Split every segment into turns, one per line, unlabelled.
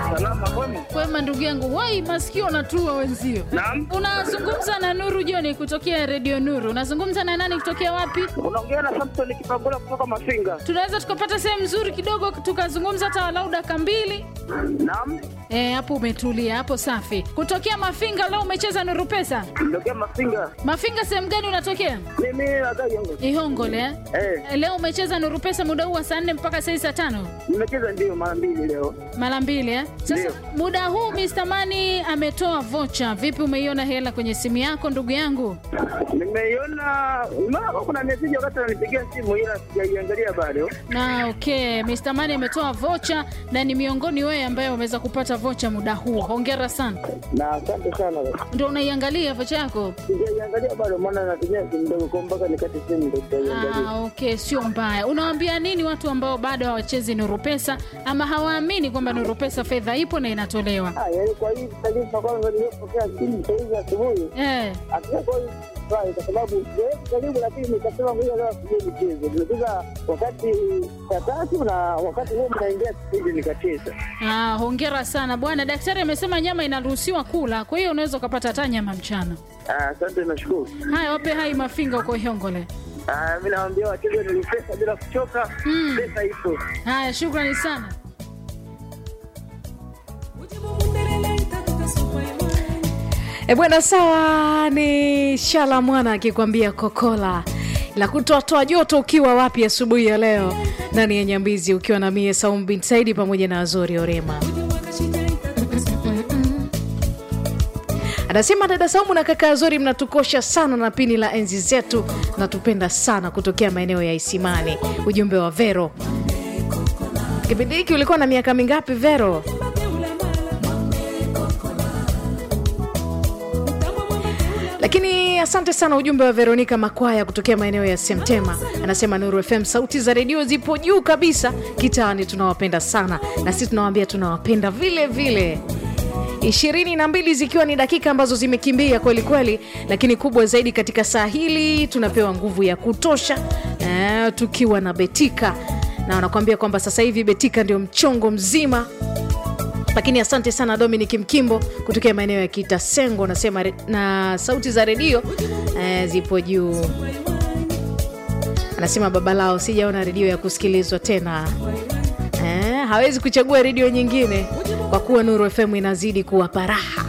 Salama kwema?
Kwema ndugu yangu, wai masikio unatua wenzio.
Naam.
Unazungumza na Nuru Joni kutokea Radio Nuru. Unazungumza na nani kutokea wapi?
Unaongea na Samson Kipangula kutoka Mafinga.
Tunaweza tukapata sehemu nzuri kidogo tukazungumza hata walau dakika mbili.
Naam.
Eh, hapo umetulia, hapo safi. Kutokea Mafinga leo umecheza Nuru Pesa.
Ndokia Mafinga.
Mafinga sehemu gani unatokea?
Mimi nadai yangu.
Ihongole eh?
Eh,
Eh, Leo umecheza Nuru Pesa muda huu wa saa nne mpaka saa hii saa tano
nimecheza ndio mara mbili leo.
mara mbili eh? Sasa
Ndio.
muda huu Mr. Mani ametoa vocha. Vipi, umeiona hela kwenye simu yako ndugu yangu?
Nimeiona unaona kuna message wakati ananipigia simu ila sijaiangalia bado.
Na okay, Mr. Mani ametoa vocha na ni miongoni wewe ambaye umeweza kupata vocha muda huu. Hongera sana.
Na asante sana.
Ndio unaiangalia vocha yako?
Sijaiangalia bado maana natumia simu ndogo kwa mpaka nikate simu ndio sijaiangalia.
Ah, okay, sio mbaya. Unawaambia nini watu ambao bado hawachezi Nuru Pesa ama hawaamini kwamba Nuru Pesa fedha ipo na inatolewa?
Ah, yaani kwa hii taarifa kwanza nilipokea simu saa hizi asubuhi.
Eh,
Hakika kwa hiyo furahi kwa sababu sijawahi karibu, lakini nikasema ngoja leo asubuhi nicheze. Nimecheza wakati saa tatu na wakati huo mnaingia kipindi nikacheza.
ah, hongera sana bwana. Daktari amesema nyama inaruhusiwa kula, kwa hiyo unaweza ukapata hata nyama mchana.
Ah, Asante, nashukuru.
Haya, wape hai mafinga huko Ihongole.
Ah, mi nawaambia wacheze ni pesa bila kuchoka.
Mm.
Pesa ipo.
Haya, shukrani sana.
E bwana, sawa. Ni Shala Mwana akikwambia kokola la kutoatoa joto. Ukiwa wapi asubuhi ya leo? Ndani ya Nyambizi ukiwa na mie Saum bin Saidi pamoja na Azori Orema. Anasema dada Saumu na kaka Azori, mnatukosha sana na pini la enzi zetu, natupenda sana kutokea maeneo ya Isimani. Ujumbe wa Vero. Kipindi hiki ulikuwa na miaka mingapi Vero? Lakini asante sana ujumbe wa Veronika Makwaya kutokea maeneo ya Semtema, anasema Nuru FM sauti za redio zipo juu kabisa kitaani, tunawapenda sana na sisi tunawambia tunawapenda vile vile. ishirini na mbili zikiwa ni dakika ambazo zimekimbia kweli kweli, lakini kubwa zaidi katika saa hili tunapewa nguvu ya kutosha eh, tukiwa na Betika na wanakuambia kwamba sasa hivi Betika ndio mchongo mzima lakini asante sana Dominic Mkimbo kutokea maeneo ya Kitasengo, nasema re- na sauti za redio eh, zipo juu. Anasema baba lao, sijaona redio ya kusikilizwa tena eh, hawezi kuchagua redio nyingine kwa kuwa Nuru FM inazidi kuwapa raha.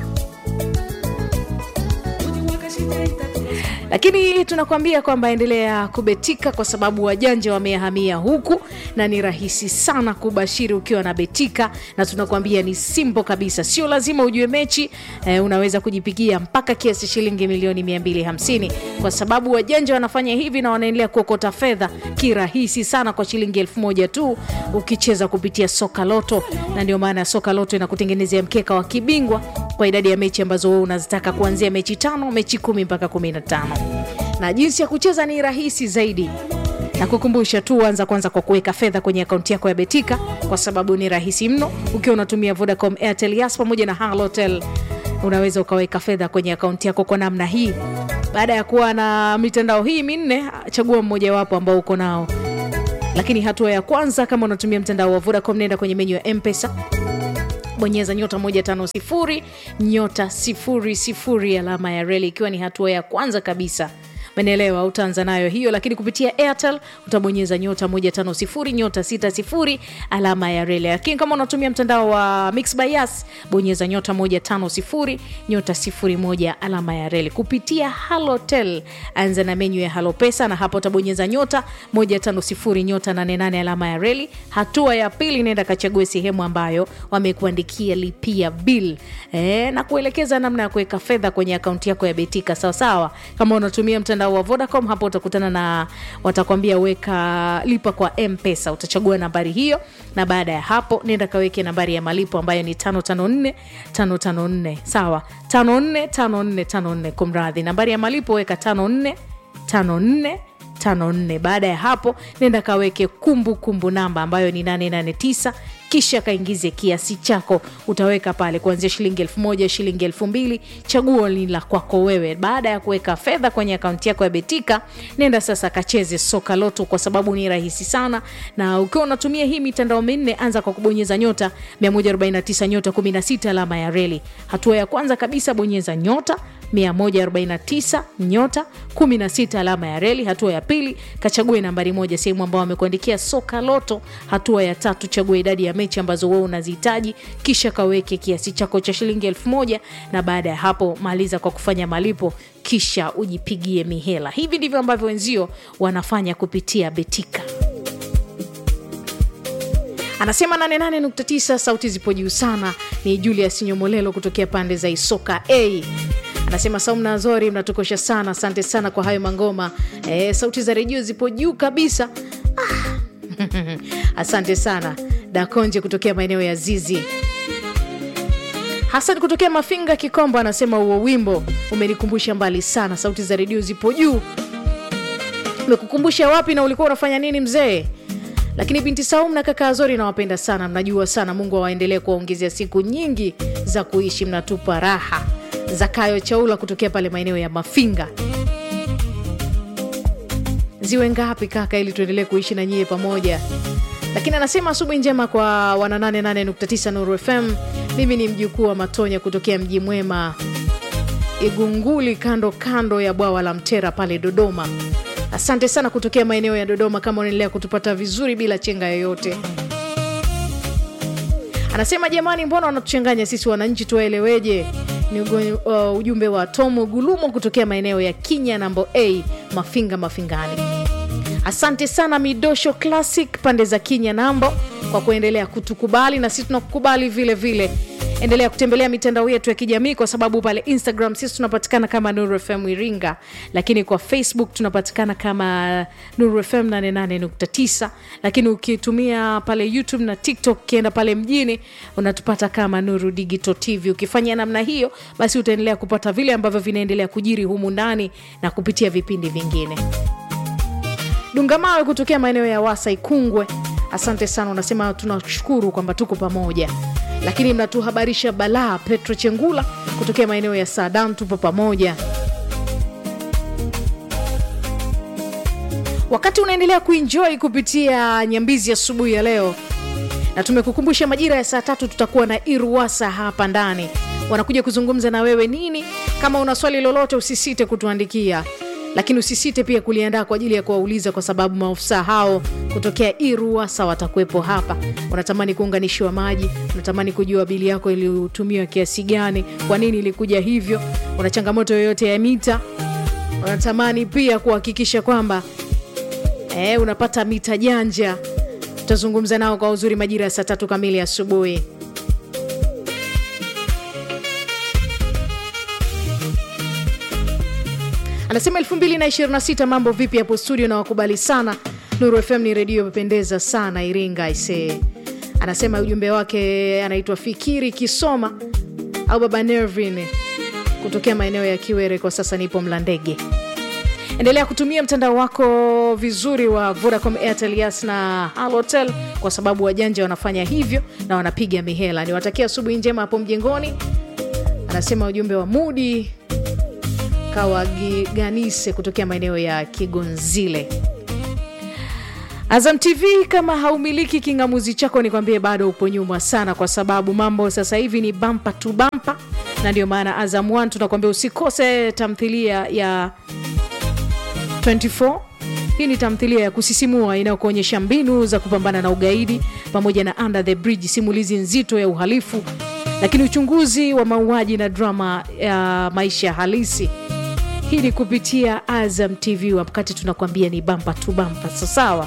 lakini tunakuambia kwamba endelea kubetika kwa sababu wajanja wamehamia huku na ni rahisi sana kubashiri ukiwa na betika na tunakuambia ni simbo kabisa sio lazima ujue mechi eh, unaweza kujipigia mpaka kiasi shilingi milioni 250 kwa sababu wajanja wanafanya hivi na wanaendelea kuokota fedha kirahisi sana kwa shilingi elfu moja tu ukicheza kupitia soka loto na ndio maana soka loto inakutengenezea mkeka wa kibingwa kwa idadi ya mechi ambazo wewe unazitaka kuanzia mechi tano mechi kumi mpaka kumi na tano na jinsi ya kucheza ni rahisi zaidi na kukumbusha tu anza kwanza kwa kuweka fedha kwenye akaunti yako ya betika kwa sababu ni rahisi mno ukiwa unatumia vodacom airtel yas pamoja na halotel unaweza ukaweka fedha kwenye akaunti yako kwa namna hii baada ya kuwa na mitandao hii minne chagua mmojawapo ambao uko nao lakini hatua ya kwanza kama unatumia mtandao wa vodacom nenda kwenye menyu ya mpesa bonyeza nyota 150 nyota 00 alama ya reli ikiwa ni hatua ya kwanza kabisa menelewa utaanza nayo hiyo lakini kupitia airtel utabonyeza nyota 150 nyota 60 alama ya reli lakini kama unatumia mtandao wa mix by Yas, bonyeza nyota 150 nyota 01 alama ya reli kupitia halotel anza na menyu ya halo pesa na hapo utabonyeza nyota 150 nyota 88 alama ya reli hatua ya pili nenda kachague sehemu ambayo wamekuandikia lipia bill e, na kuelekeza namna ya kuweka fedha kwenye akaunti yako ya betika sawasawa kama unatumia mtandao wa vodacom hapo utakutana na watakwambia weka lipa kwa mpesa utachagua nambari hiyo na baada ya hapo nenda kaweke nambari ya malipo ambayo ni 554 554 sawa 54 54 54 kumradhi nambari ya malipo weka 54 54 54 baada ya hapo nenda kaweke kumbukumbu namba ambayo ni 889 kisha kaingize kiasi chako utaweka pale kuanzia shilingi elfu moja shilingi elfu mbili chaguo ni la kwako wewe baada ya kuweka fedha kwenye akaunti yako ya betika nenda sasa kacheze soka loto kwa sababu ni rahisi sana na ukiwa unatumia hii mitandao minne anza kwa kubonyeza nyota 149 nyota 16 alama ya reli hatua ya kwanza kabisa bonyeza nyota 149 nyota 16 alama ya reli hatua ya pili kachague nambari moja sehemu ambao wamekuandikia soka loto hatua ya tatu chague idadi ya mechi ambazo wewe unazihitaji kisha kaweke kiasi chako cha shilingi elfu moja na baada ya hapo maliza kwa kufanya malipo kisha ujipigie mihela hivi ndivyo ambavyo wenzio wanafanya kupitia betika anasema 88.9 sauti zipo juu sana ni julius nyomolelo kutokea pande za isoka a anasema saumna azori mnatukosha sana asante sana kwa hayo mangoma e, sauti za redio zipo juu kabisa ah. asante sana dakonje kutokea maeneo ya zizi hasan kutokea mafinga kikombo anasema huo wimbo umenikumbusha mbali sana sauti za redio zipo juu umekukumbusha wapi na ulikuwa unafanya nini mzee lakini binti saum na kaka azori nawapenda sana mnajua sana mungu awaendelee kuwaongezea siku nyingi za kuishi mnatupa raha zakayo chaula kutokea pale maeneo ya mafinga ziwe ngapi kaka ili tuendelee kuishi na nyie pamoja lakini anasema asubuhi njema kwa wana 88.9 nuru fm mimi ni mjukuu wa matonya kutokea mji mwema igunguli kando kando ya bwawa la mtera pale dodoma asante sana kutokea maeneo ya dodoma kama unaendelea kutupata vizuri bila chenga yoyote anasema jamani mbona wanatuchanganya sisi wananchi tuwaeleweje ni ugo- uh, ujumbe wa tomo gulumo kutokea maeneo ya kinya nambo a mafinga mafingani asante sana midosho classic pande za kinya nambo kwa kuendelea kutukubali na sisi tunakukubali vile vile endelea kutembelea mitandao yetu ya kijamii kwa sababu pale instagram sisi tunapatikana kama nuru fm iringa lakini kwa facebook tunapatikana kama nuru fm 88.9 lakini ukitumia pale youtube na tiktok ukienda pale mjini unatupata kama nuru digital tv ukifanya namna hiyo basi utaendelea kupata vile ambavyo vinaendelea kujiri humu ndani na kupitia vipindi vingine dungamawe kutokea maeneo ya wasa ikungwe asante sana unasema tunashukuru kwamba tuko pamoja lakini mnatuhabarisha balaa petro chengula kutokea maeneo ya sadan tupo pamoja wakati unaendelea kuenjoy kupitia nyambizi asubuhi ya leo na tumekukumbusha majira ya saa tatu tutakuwa na iruwasa hapa ndani wanakuja kuzungumza na wewe nini kama una swali lolote usisite kutuandikia lakini usisite pia kuliandaa kwa ajili ya kuwauliza kwa sababu maofisa hao kutokea iruasa watakuwepo hapa unatamani kuunganishiwa maji unatamani kujua bili yako iliyotumiwa kiasi gani kwa nini ilikuja hivyo una changamoto yoyote ya mita unatamani pia kuhakikisha kwamba e, unapata mita janja tutazungumza nao kwa uzuri majira ya saa tatu kamili asubuhi anasema 226 mambo vipi hapo studio na wakubali sana nuru fm ni redio imependeza sana iringa ise anasema ujumbe wake anaitwa fikiri kisoma au baba nervin kutokea maeneo ya kiwere kwa sasa nipo mlandege endelea kutumia mtandao wako vizuri wa vodacom airtel yas na halotel kwa sababu wajanja wanafanya hivyo na wanapiga mihela niwatakia asubuhi njema hapo mjengoni anasema ujumbe wa mudi kawaganise kutokea maeneo ya kigonzile azam tv kama haumiliki kingamuzi chako nikwambie bado upo nyuma sana kwa sababu mambo sasa hivi ni bampa tu bampa na ndio maana azam 1 tunakwambia usikose tamthilia ya 24 hii ni tamthilia ya kusisimua inayokuonyesha mbinu za kupambana na ugaidi pamoja na under the bridge simulizi nzito ya uhalifu lakini uchunguzi wa mauaji na drama ya maisha halisi hii ni kupitia azam tv wakati tunakwambia ni bampa tu bampa sasawa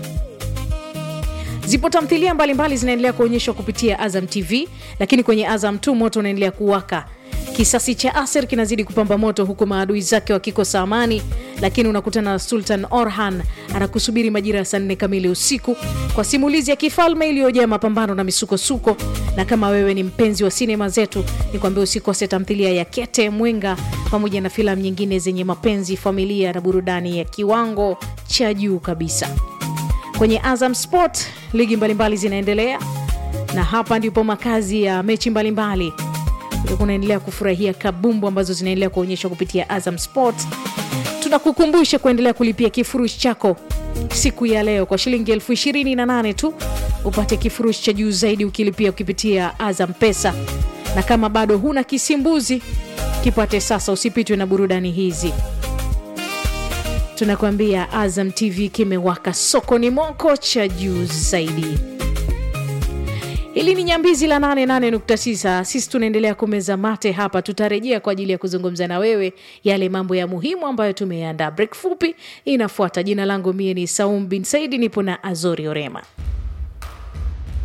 zipo tamthilia mbalimbali zinaendelea kuonyeshwa kupitia azam tv lakini kwenye azam tu moto unaendelea kuwaka kisasi cha aser kinazidi kupamba moto huku maadui zake wakikosa amani lakini unakutana na sultan orhan anakusubiri majira ya saa nne kamili usiku kwa simulizi ya kifalme iliyojaa mapambano na misukosuko na kama wewe ni mpenzi wa sinema zetu ni kwambia usikose tamthilia ya kete mwenga pamoja na filamu nyingine zenye mapenzi familia na burudani ya kiwango cha juu kabisa kwenye azam sport ligi mbalimbali zinaendelea na hapa ndipo makazi ya mechi mbalimbali ulikuwa unaendelea kufurahia kabumbu ambazo zinaendelea kuonyeshwa kupitia azam sports tunakukumbusha kuendelea kulipia kifurushi chako siku ya leo kwa shilingi elfu ishirini na nane tu upate kifurushi cha juu zaidi ukilipia ukipitia azam pesa na kama bado huna kisimbuzi kipate sasa usipitwe na burudani hizi tunakuambia azam tv kimewaka sokoni moko cha juu zaidi hili ni nyambizi la 88.9 sisi tunaendelea kumeza mate hapa tutarejea kwa ajili ya kuzungumza na wewe yale mambo ya muhimu ambayo tumeandaa break fupi inafuata jina langu mie ni saum bin saidi nipo na azori orema